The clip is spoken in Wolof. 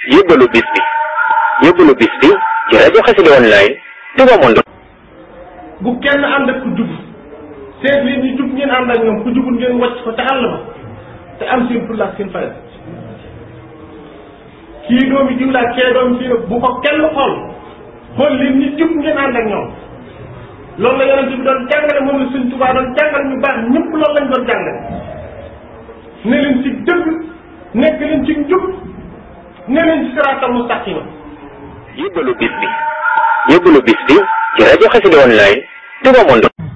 yóbbalu bis bi yóbbalu bis bi ci rajo Xassida online Touba Monde. bu kenn ànd ak ku jub seet leen ñu jub ngeen ànd ak ñoom ku jubul ngeen wàcc ko te àll ba te am seen fulla ak seen fayda kii doomi jiw laa kee doomi fii bu ko kenn xool xool leen ñu jub ngeen ànd ak ñoom loolu la yonent bi doon jàngale moom la Sëñ Tuubaa doon jàngale ñu baax ñëpp loolu lañ doon jàngale ne leen ci dëgg nekk leen ci njub ne leen ci siraatal mustaqima yóbbalu bis bi yóbbalu bis bi ci rajo Xassida online Touba Monde.